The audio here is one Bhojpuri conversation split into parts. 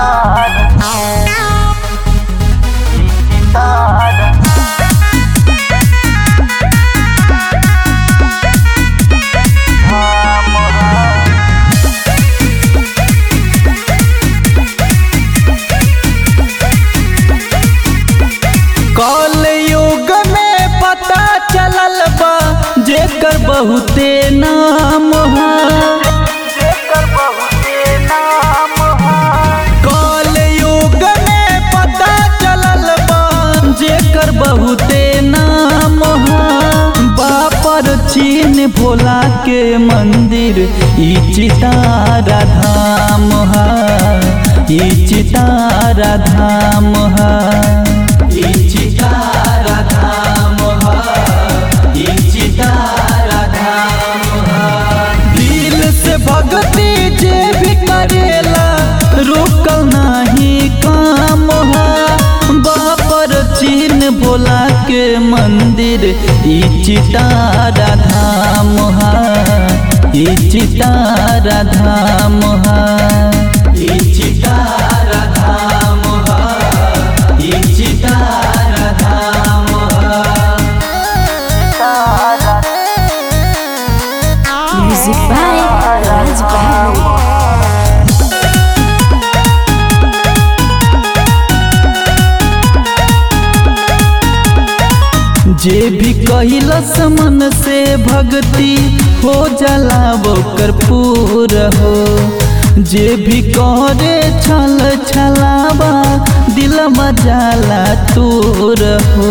कल युग में पता चलल बा जेकर बहुते नाम है कल युग में पता चलल बा जेकर बहुते नाम है बापर चीन भोला के मंदिर ई चितारा धाम है ई चितारा धाम है ई चितारा धाम है ई चितारा धाम है दिल से भक्ति जे भी करेला रुकल नाही काम है बापर चीन भोला के मंदिर ई चितारा धाम है ई चितारा धाम है ई चितारा धाम है ई चितारा धाम है Music by Raj Bahari. जे भी कहिलस मन से भक्ति हो जाला ओकर पूर हो जे भी करे छल छलावा दिल मजाला तूर हो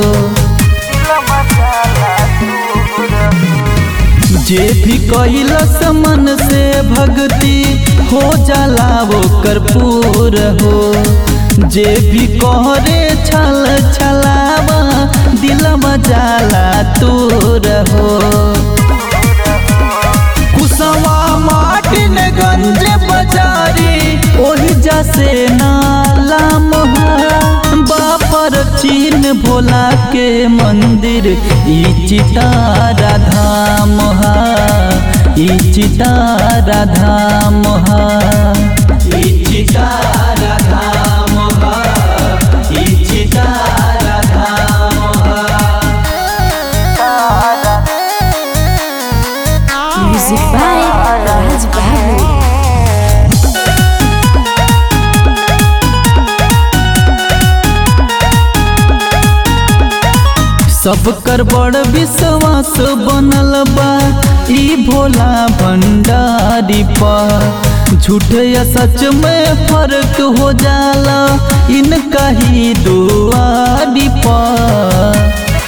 जे भी कहिलस मन से भक्ति हो जाला ओकर पूर हो जे भी कहरे छल छलावा दिल मजाला तूर हो कुसवा माटिन गंज बजारी ओही जसे नाला मोहा बापर चीन भोला के मंदिर ई चितारा धाम हा ई चितारा धाम हा ई चितारा धाम हा ई चितारा धाम हा Music by Raj Bahari. सब कर बड़ विश्वास बनल बा ई भोला भंडारी पर झूठ या सच में फर्क हो जाला इनका ही दुआरी पर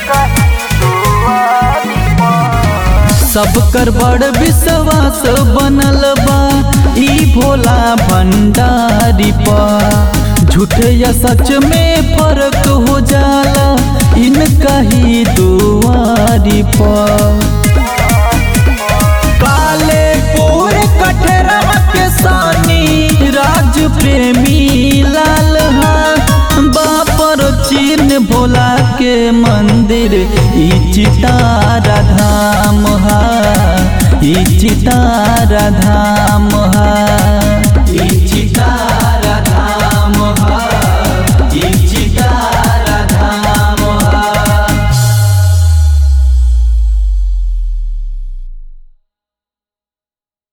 सब कर बड़ विश्वास बनल बा ई भोला भंडारी पर झूठ या सच में फर्क हो जाला इनका ही दुआरी पर काले पूर कठरवा के सानी राज प्रेमी लाल हा बापर चीन भोला के मंदिर ई चितारा धाम हा ई चितारा धाम हा